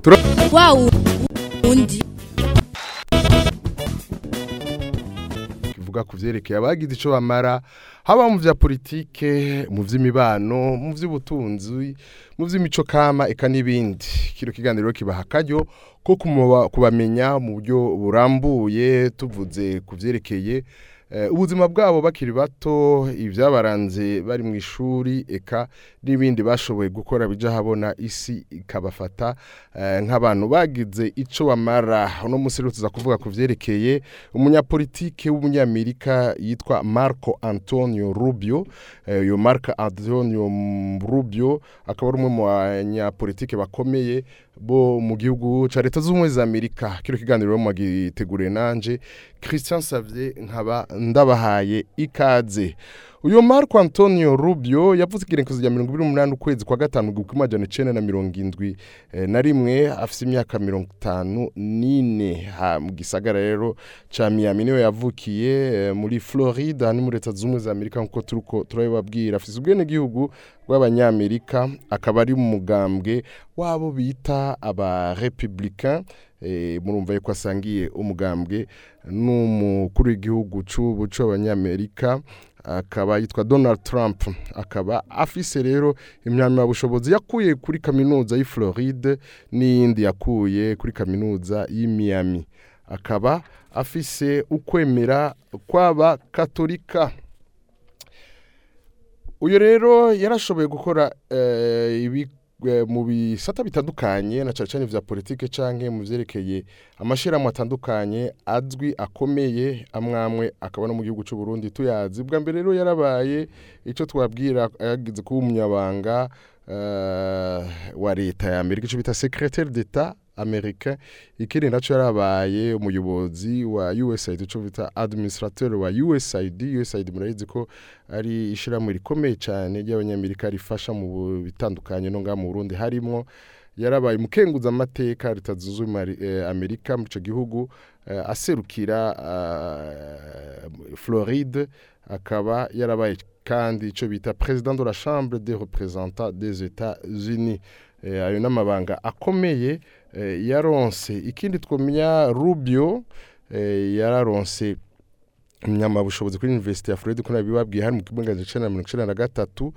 wa wundi kivuga ku vyerekeye abagize ico bamara haba mu vya politike mu vy'imibano mu vy'ubutunzi mu vy'imico kama eka n'ibindi kino kiganiro kibaha akaryo ko kumuba- kubamenya mu buryo burambuye tuvuze ku vyerekeye eh, ubuzima bwabo bakiri bato ivyabaranze bari mu ishuri eka n'ibindi bashoboye gukora bija habona isi ikabafata eh, nk'abantu bagize ico bamara uno musi rero tuza kuvuga ku vyerekeye umunyapolitike w'umunyamerika yitwa Marco Antonio Rubio Eh, uyo Marco Antonio Rubio akaba ari umwe mu banyapolitike bakomeye bo mu gihugu ca leta z'ubumwe za Amerika kino kiganiro rero mwagiteguriye nanje Christian Savier nkaba ndabahaye ikaze uyo Marco Antonio Rubio yavuze igerekezo rya 2028 ukwezi kwa gatanu gukwa amajana 9 na 70 eh, na rimwe afise imyaka 54 ha mu gisagara rero ca Miami niwe yavukiye eh, muri Florida ni muri leta z'ubumwe za Amerika nkuko turuko turabibabwira afise ubwene gihugu bw'abanyamerika akaba ari mu mugambwe wabo bita aba republicain eh, murumva yuko asangiye umugambwe n'umukuru w'igihugu c'ubu c'abanyamerika akaba yitwa Donald Trump akaba afise rero impamyabushobozi yakuye kuri kaminuza y'i Floride n'iyindi yakuye kuri kaminuza y'i Miami akaba afise ukwemera kw'aba katolika uyu rero yarashoboye gukora eh, ibi eh, mu bisata bitandukanye na cyane cyane vya politike canke mu vyerekeye amashirahamwe atandukanye azwi akomeye amwamwe akaba no mu gihugu c'u Burundi tuyazi bwa mbere rero yarabaye ico twabwira yagize kuba umunyabanga eh, wa leta ya Amerika ico bita secrétaire d'etat americain ikindi naco yarabaye umuyobozi wa USAID ico bita administrateur wa USAID USAID murayizi ko ari ishiramwe rikomeye cyane ry'abanyamerika rifasha mu bu- bitandukanye no ngaha mu Burundi harimwo yarabaye umukenguza amateka leta zunze ubumwe ari- eh, Amerika muri ico gihugu eh, aserukira eh, Floride akaba yarabaye kandi ico bita président de la chambre des représentants des États-Unis eh, ayo n'amabanga akomeye eh, yaronse ikindi twomenya Rubio eh, yararonse umunyamabushobozi kuri University ya Florida ko nabibabwiye hari mu kibuga cya mirongo icenda na gatatu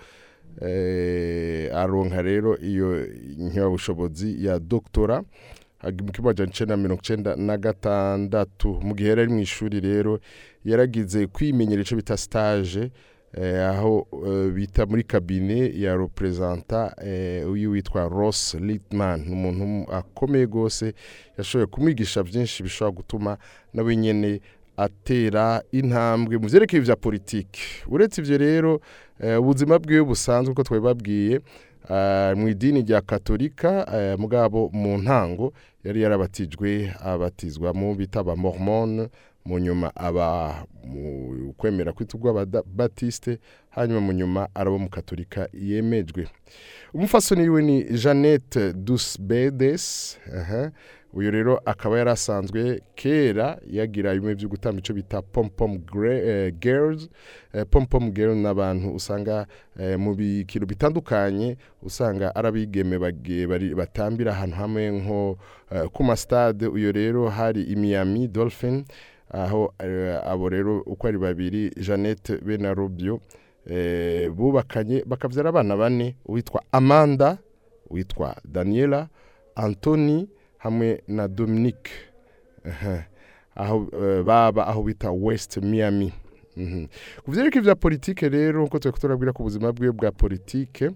eh, aronka rero iyo nyabushobozi ya doktora agi- mu kibuga cya mirongo icenda na gatandatu mu gihe yari ari mu ishuri rero yaragize kwimenyera ico bita stage eh, aho eh, bita muri kabine ya representa eh, uyu witwa Ross Littman ni umuntu akomeye gose yashoboye kumwigisha byinshi bishobora gutuma nawe nyene atera intambwe mu vyerekeye vya politiki uretse ivyo rero eh, ubuzima bwiwe busanzwe uko twabibabwiye eh, mu idini rya katolika eh, mugabo mu ntango yari yarabatijwe abatizwa mu bita aba mormone mu nyuma aba mu kwemera kwitwa ababatiste hanyuma mu nyuma araba mu katolika yemejwe umufasoni wiwe ni Jeannette Dusbedes aha uyu rero akaba yarasanzwe kera yagira bimwe byo gutamba ico bita pom pom Gre- eh, girls eh, pom pom girl n'abantu usanga eh, mu bikiro bitandukanye usanga arabigeme bage- bari- batambira ahantu hamwe nko eh, ku ma stade uyu rero hari i Miami Dolphin aho eh, abo rero uko ari babiri Jeannette be na Rubio eh, bubakanye bakavyara abana bane uwitwa Amanda witwa Daniela Anthony hamwe na Dominique Aha. aho eh, baba aho bita West Miami Mhm. ku vyerekeye vya politike rero nkuko turiko turabwira ku buzima bwiwe bwa politike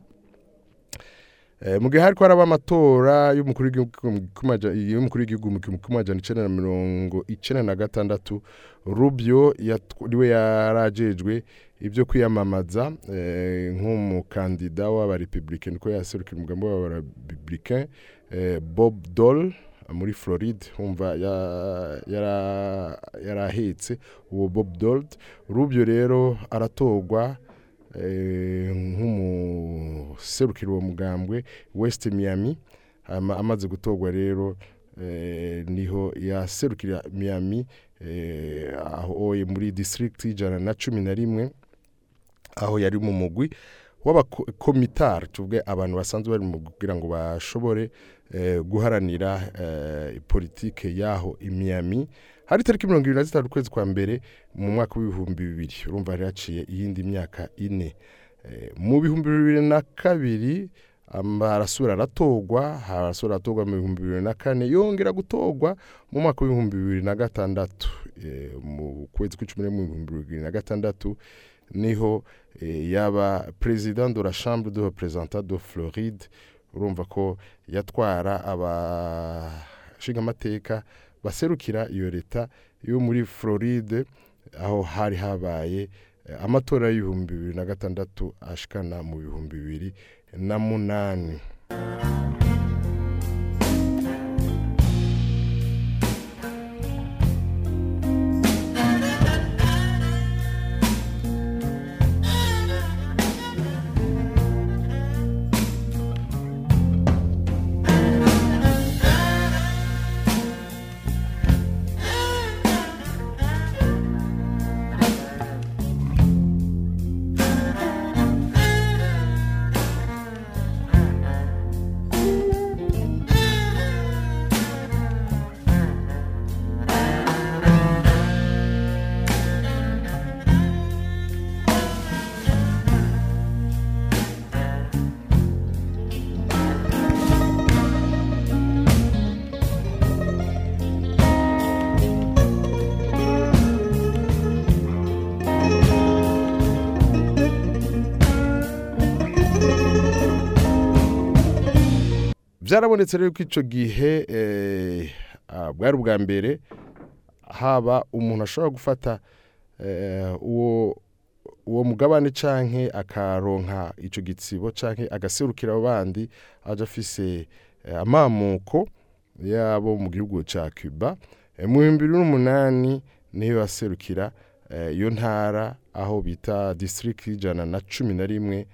Eh, mu gihe hariko haraba amatora y'umukuru w'igihugu mu kumaja- y'umukuru w'igihugu mu gihumbi kimwe amajana icenda na mirongo icenda na gatandatu Rubio yatw- niwe yarajejwe ibyo kwiyamamaza eh, nk'umukandida w'abarepublicain niko yaserukira umugambi w'abarepublicain eh, Bob Dole muri Floride humva ya- yara- yarahetse uwo Bob Dole Rubio rero aratorwa eh, nk'umuserukira uwo mugambwe West Miami Ama- amaze gutorwa rero eh, niho yaserukira Miami eh, aho oye muri district ijana na cumi na rimwe aho yari mu mugwi w'abakomitari tuvuge abantu basanzwe bari mu kugira ngo bashobore eh, guharanira eh, politike yaho i Miami hari tariki mirongo ibiri na zitanu ukwezi kwa mbere mu mwaka w'ibihumbi bibiri urumva hari haciye iyindi myaka ine Eh, mu bihumbi bibiri na kabiri amba- arasubira aratorwa arasubira aratorwa mu bihumbi bibiri na kane yongera gutorwa mu mwaka w'ibihumbi bibiri na gatandatu Eh, mu kwezi kw'icumi n'imwe mu bihumbi bibiri na gatandatu niho eh, yaba president de la chambre de représentants de Floride urumva ko yatwara abashingamateka baserukira iyo leta yo muri Floride aho hari habaye eh, amatora y'ibihumbi bibiri na gatandatu ashikana mu bihumbi bibiri na munani byarabonetse rero ko icyo gihe eh, ah, bwari ubwa mbere haba umuntu ashobora gufata eh, uwo uwo mugabane canke akaronka ico gitsibo canke agaserukira abo bandi aje afise eh, amamuko yabo mu gihugu ca Cuba Eh, mu bihumbi bibiri n'umunani niyo yaserukira eh, iyo ntara aho bita district ijana na cumi na rimwe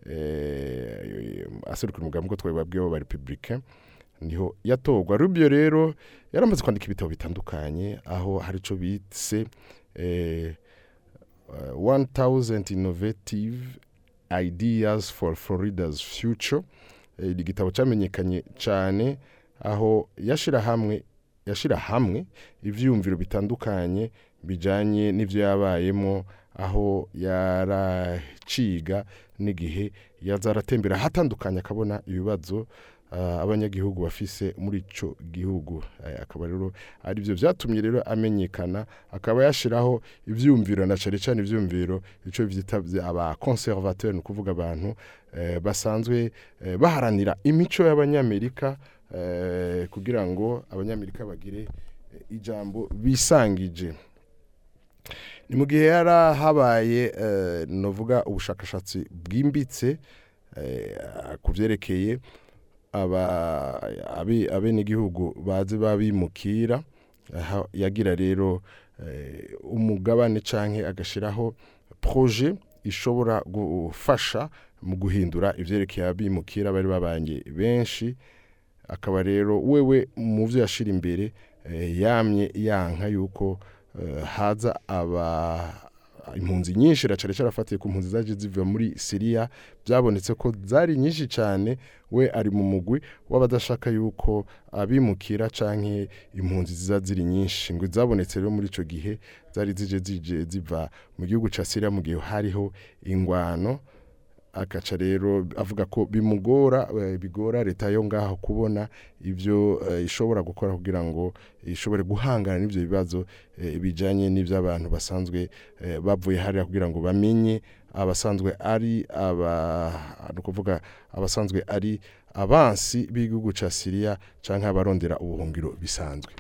eh, aserukira umugambi ko twababwiyeho ba republicain niho yatorwa rubyo rero yaramaze kwandika ibitabo bitandukanye aho hari ico bitse eh, uh, 1000 innovative ideas for Florida's future Eh, ni igitabo cyamenyekanye cyane aho yashira hamwe yashira hamwe ivyumviro bitandukanye bijanye n'ivyo yabayemo aho yaraciga n'igihe yazaratembera hatandukanye akabona ibibazo ah, abanyagihugu bafise muri ico gihugu Eh, akaba rero ari byo byatumye rero amenyekana akaba yashiraho ivyumviro na cane cane ivyumviro ico vyita vya- aba conservateur ni kuvuga abantu eh, basanzwe eh, baharanira imico y'abanyamerika eh, kugira ngo abanyamerika bagire eh, ijambo bisangije ni mu gihe yari habaye eh, novuga ubushakashatsi bwimbitse eh, ku byerekeye aba abe- abenegihugu bazi babimukira aha yagira rero eh, umugabane canke agashiraho projet ishobora gufasha mu guhindura ivyerekeye abimukira bari babanye benshi akaba rero wewe mu byo yashira imbere eh, yamye yanka yuko eh, haza aba impunzi nyinshi racare carafatiye ku mpunzi zaje ziva muri Syria byabonetse ko zari nyinshi cyane we ari mu mugwi w'abadashaka yuko abimukira canke impunzi ziza ziri nyinshi ngo zabonetse rero muri ico gihe zari zije zije ziva mu gihugu ca Syria mu gihe hariho ingwano akaca rero avuga ko bimugora eh, bigora leta yo ngaho kubona ibyo eh, ishobora gukora kugira ngo ishobore guhangana n'ibyo bibazo eh, bijanye n'ibyo abantu basanzwe eh, bavuye hariya kugira ngo bamenye abasanzwe ari aba ni ukuvuga abasanzwe ari abansi b'igihugu ca Syria canke abarondera ubuhungiro bisanzwe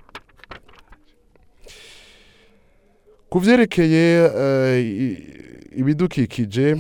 ku vyerekeye eh, i- ibidukikije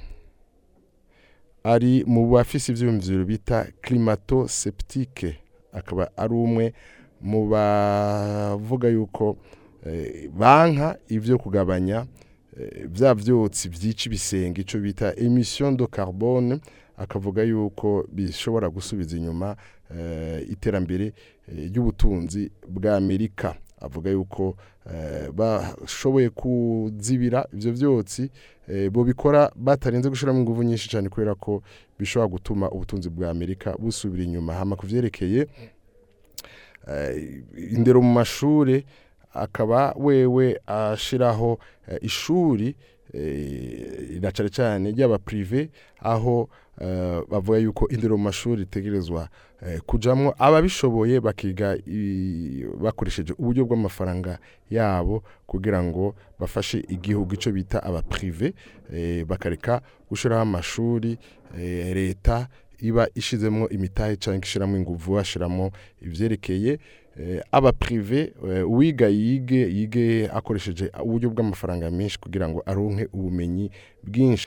ari mu bafise ivyumviro bita climato septique akaba ari umwe mu bavuga yuko eh, banka ivyo kugabanya eh, vya vyotsi vyica ibisenge ico bita emission de carbone akavuga yuko bishobora gusubiza inyuma eh, iterambere eh, ry'ubutunzi bwa Amerika avuga yuko eh, bashoboye kuzibira ivyo vyotsi eh, bo bikora batarinze gushiramo ingufu nyinshi cyane kubera ko bishobora gutuma ubutunzi bwa Amerika busubira inyuma hama kuvyerekeye eh, indero mu mashure akaba wewe ashiraho eh, ishuri eh, na cane cane ry'aba privé aho eh, bavuga yuko indero mu mashuri itegerezwa eh, kujamwo ababishoboye bakiga i- bakoresheje uburyo bw'amafaranga yabo kugira ngo bafashe igihugu ico bita aba privé eh, bakareka gushiraho amashuri eh, leta iba ishizemwo imitahe canke ishiramo inguvu bashiramo ivyerekeye eh, aba privé eh, uwiga yige yige akoresheje uburyo bw'amafaranga menshi kugira ngo aronke ubumenyi bwinshi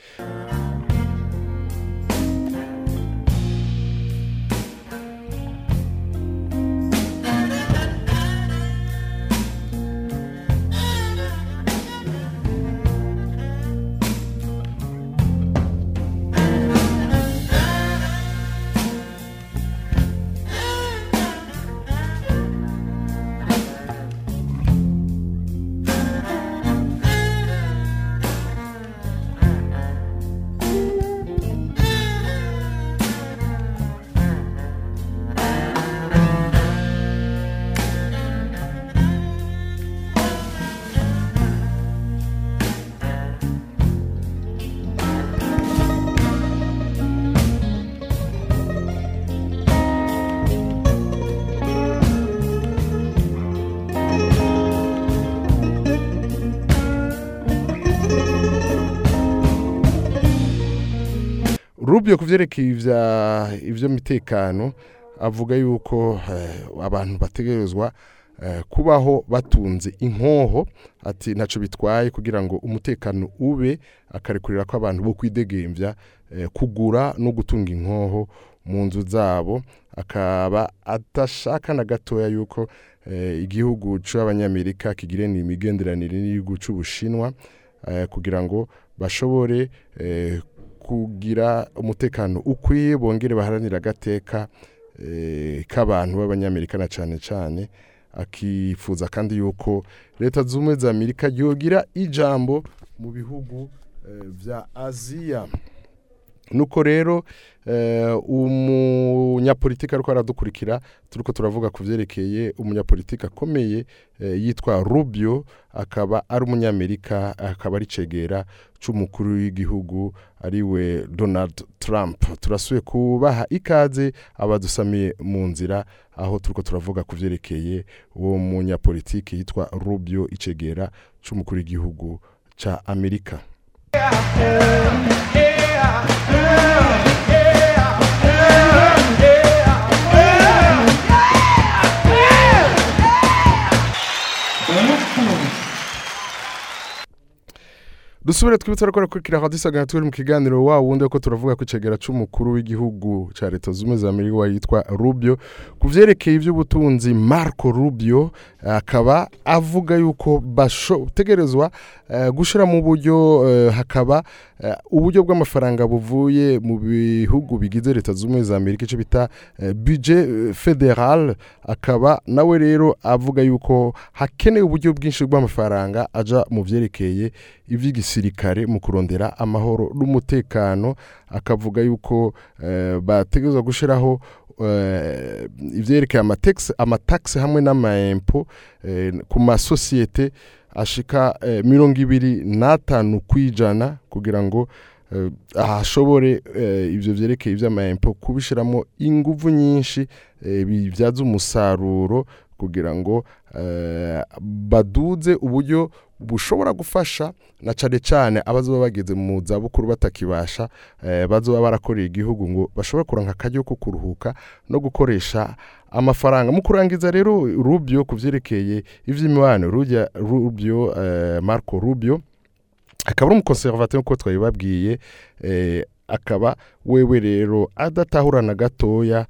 Rubio kuvyerekeye ivya ivyo mitekano avuga yuko eh, abantu bategerezwa eh, kubaho batunze inkoho ati ntaco bitwaye kugira ngo umutekano ube akarekurira ko abantu bo kwidegemvya eh, kugura no gutunga inkoho mu nzu zabo akaba atashaka na gatoya yuko eh, igihugu c'abanyamerika kigirana imigenderanire n'igihugu c'ubushinwa eh, kugira ngo bashobore eh, kugira umutekano ukwiye bongere baharanira agateka eh, k'abantu b'abanyamerika na cane cane akifuza kandi yuko leta z'ubumwe za amerika yogira ijambo mu bihugu eh, vya aziya nuko rero eh, umunyapolitiki ariko aradukurikira turiko turavuga ku vyerekeye umunyapolitiki akomeye eh, yitwa Rubio akaba ari umunyamerika akaba ari cegera c'umukuru w'igihugu ariwe Donald Trump turasuye kubaha ikaze abadusamiye mu nzira aho turiko turavuga ku vyerekeye uwo munyapolitiki yitwa Rubio icegera c'umukuru w'igihugu ca Amerika dusubire twibutse ariko rakurikira aho dusagana turi mu kiganiro wa wundi ko turavuga ku cegera c'umukuru w'igihugu ca leta zumwe za Amerika wa yitwa Rubio ku vyerekeye ivy'ubutunzi Marco Rubio akaba avuga yuko bashotegerezwa uh, gushira mu buryo uh, hakaba uh, uburyo bw'amafaranga buvuye mu bihugu bigize leta zumwe za Amerika ico bita uh, budget uh, federal akaba nawe rero avuga yuko hakenewe uburyo bwinshi bw'amafaranga aja mu vyerekeye ivy'igisirikare mu kurondera amahoro n'umutekano akavuga yuko uh, bategerezwa gushiraho uh, ivyerekeye amatax amatax hamwe n'amaempo uh, ku masosiyete ashika uh, mirongo ibiri n'atanu kwijana kugira ngo uh, ahashobore uh, ivyo vyerekeye ivy'amaempo kubishiramo inguvu nyinshi uh, bivyaza umusaruro kugira ngo uh, baduze uburyo bushobora gufasha na cane cane abazoba bageze mu zabukuru batakibasha eh, bazoba barakoreye igihugu ngo bashobore kuranka akaryo ko kuruhuka no gukoresha amafaranga mu kurangiza rero Rubio kuvyerekeye ivy'imibano Rubio, Rubio eh, Marco Rubio akaba ari umukonservateur nkuko twabibabwiye eh, akaba wewe rero adatahurana gatoya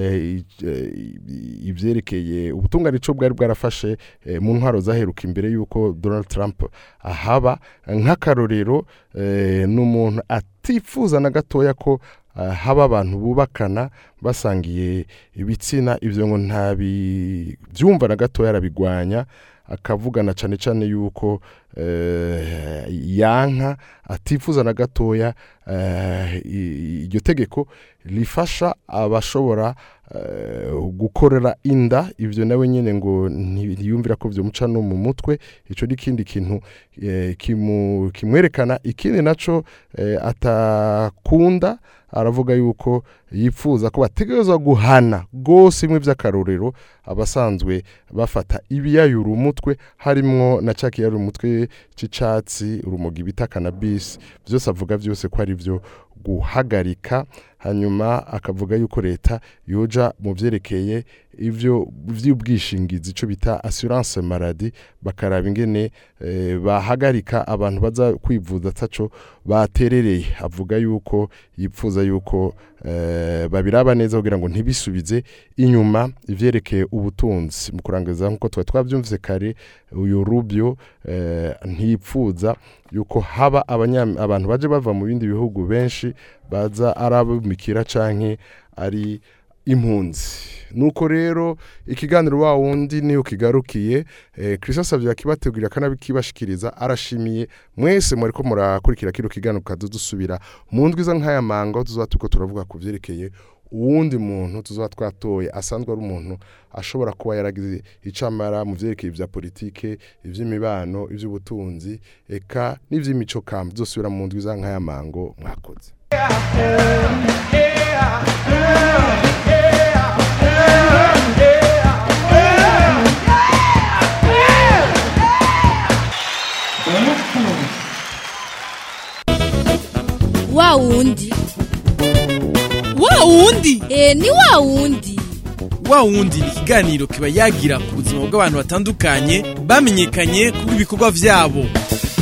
ivyerekeye ubutungane ico bwari bwarafashe mu ntwaro zaheruka imbere yuko Donald Trump ahaba nk'akarorero n'umuntu atifuza na gatoya ko ah, haba abantu bubakana basangiye ibitsina ivyo ngo ntabivyumva na gatoya arabigwanya akavugana cane cane yuko eh, yanka atifuza na gatoya eh, i- iryo tegeko rifasha abashobora eh, gukorera inda ivyo nawe nyene ngo ntiyumvira ko vyomuca no mu mutwe ico ni ikindi kintu eh, kimu- kimwerekana ikindi naco eh, atakunda aravuga yuko yipfuza ko bategerezwa guhana gose imwe vy'akarorero abasanzwe bafata ibiyayura umutwe harimwo na ca kiyayura umutwe c'icatsi urumogi bita cannabis vyose avuga vyose ko ari vyo guhagarika hanyuma akavuga yuko leta yoja mu vyerekeye ivyo vy'ubwishingizi ico bita assurance maladie bakaraba ingene eh, bahagarika abantu baza kwivuza ataco baterereye avuga yuko yipfuza yuko eh, babiraba neza kugira ngo ntibisubize inyuma ivyerekeye ubutunzi mu kurangiza nkuko tuba twavyumvise kare uyu Rubio eh, ntipfuza yuko haba abanya- abantu baje bava mu bindi bihugu benshi baza arabumikira canke ari impunzi nuko rero ikiganiro wa wundi niyo kigarukiye eh, Christophe Savio akibategurira kanabikibashikiriza arashimiye mwese mwariko murakurikira kino kiganiro kadudusubira mu ndwi za nkaya mango tuzoba turiko turavuga ku vyerekeye uwundi muntu tuzoba twatoye asanzwe ari umuntu ashobora kuba yaragize icamara mu vyerekeye vya politike ivy'imibano ivy'ubutunzi eka n'ivy'imico kamba tuzosubira mu ndwi za nkaya mango mwakoze wa wundi wa wundi e ni wa wundi wa wundi ni ikiganiro kiba yagira ku buzima bw'abantu batandukanye bamenyekanye kubw'ibikorwa vyabo